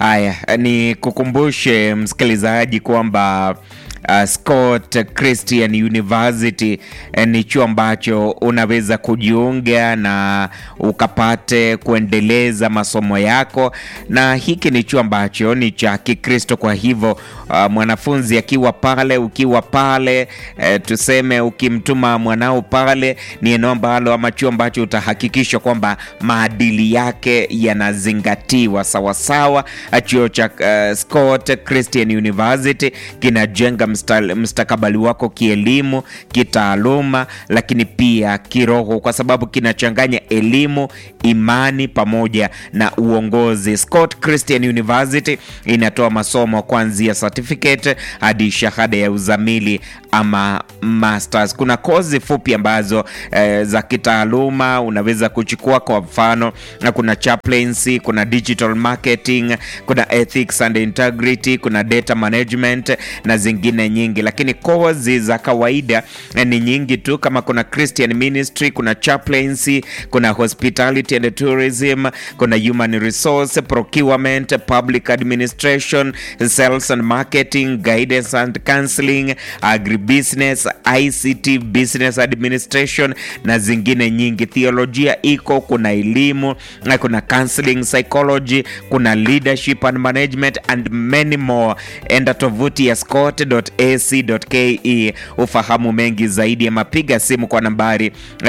Haya, ni kukumbushe msikilizaji kwamba Uh, Scott Christian University eh, ni chuo ambacho unaweza kujiunga na ukapate kuendeleza masomo yako, na hiki ni chuo ambacho ni cha Kikristo. Kwa hivyo uh, mwanafunzi akiwa pale, ukiwa pale eh, tuseme ukimtuma mwanao pale, ni eneo ambalo ama chuo ambacho utahakikisha kwamba maadili yake yanazingatiwa sawasawa. Chuo cha uh, Scott Christian University kinajenga msta, mstakabali wako kielimu, kitaaluma, lakini pia kiroho, kwa sababu kinachanganya elimu, imani pamoja na uongozi. Scott Christian University inatoa masomo kuanzia certificate hadi shahada ya uzamili ama masters. Kuna kozi fupi ambazo eh, za kitaaluma unaweza kuchukua, kwa mfano na kuna chaplaincy, kuna digital marketing, kuna ethics and integrity, kuna data management na zingine nyingi, lakini kozi za kawaida eh, ni nyingi tu, kama kuna Christian ministry, kuna chaplaincy, kuna hospitality and tourism, kuna human resource, procurement, public administration, sales and marketing, guidance and counseling, agribusiness, ICT, business administration na zingine nyingi. Theolojia iko, kuna elimu, na kuna counseling, psychology, kuna leadership and management and many more. Enda tovuti ya scott.ac.ke ufahamu mengi zaidi, ama piga simu kwa nambari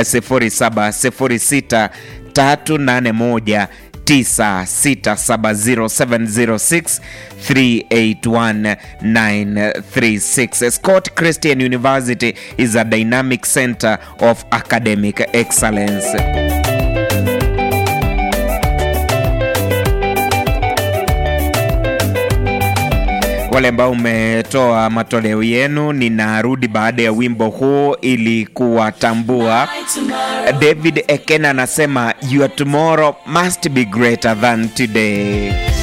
0706 381 9670706 381 Scott Christian University is a dynamic center of academic excellence. Wale ambao umetoa matoleo yenu, ninarudi baada ya wimbo huu ili kuwatambua. David Ekena anasema your tomorrow must be greater than today.